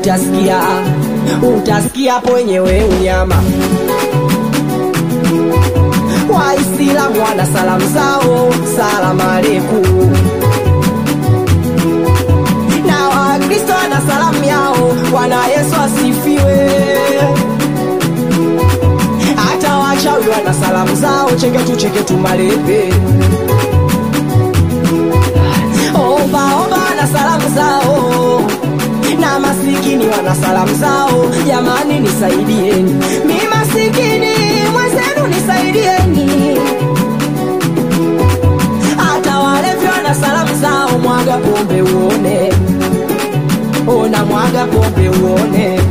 utasikia utasikia pwenyewe unyama waislamu wana salamu zao salamu aleikum na wakristo wana salamu yao bwana yesu asifiwe hata wachawi wana salamu zao cheketu cheketu malepe ombaomba wana salamu zao na masikini wana salamu zao jamani nisaidieni mi masikini mwenzenu nisaidieni hata walevi wana salamu zao mwaga pombe uone ona mwaga pombe uone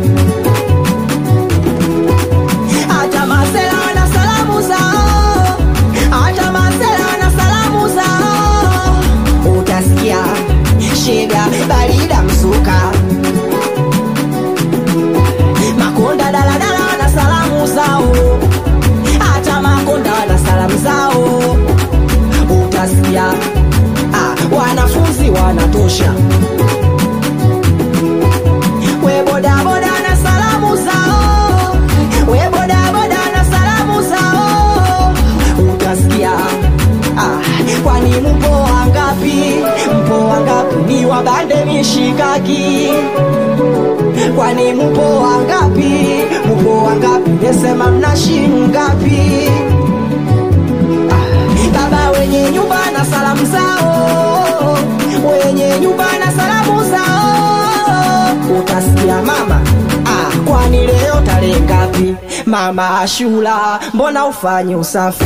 hata masela wana salamu zao hata masela wana salamu zao utasikia shega barida msuka makonda daladala wana salamu zao hata makonda wana salamu zao utasikia ah, wanafunzi wanatosha we bodaboda na salamu zao we bodaboda na salamu zao utasikia ah, kwani mpo wangapi mpo wangapi ni wabande mishikaki kwani mpo wangapi mpo wangapi nesema mna shingapi baba wenye nyumba na salamu zao wenye nyumba na salamu zao utasikia mama ah, kwani leo tarehe ngapi mama ashura mbona ufanye usafi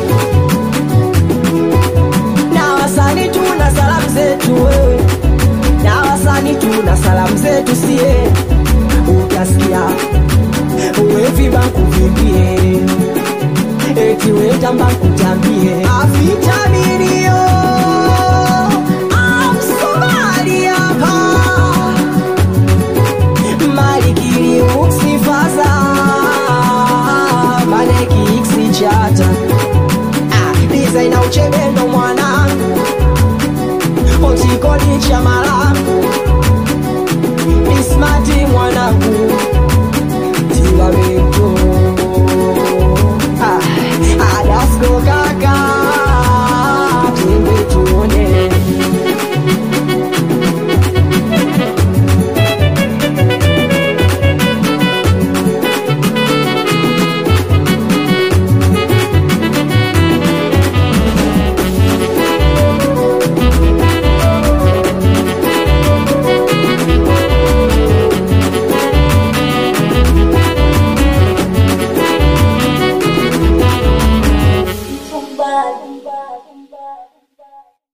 na wasani tuna salamu zetu wewe na wasani tuna salamu zetu sie utasikia uwevi bakuvimbie eti wetamba kutambie avitaminio amsomali hapa malikili uksifaza maneki iksichata dizaina uchebendo mwanangu otikolicha malangu ismati mwanangu tiwabeto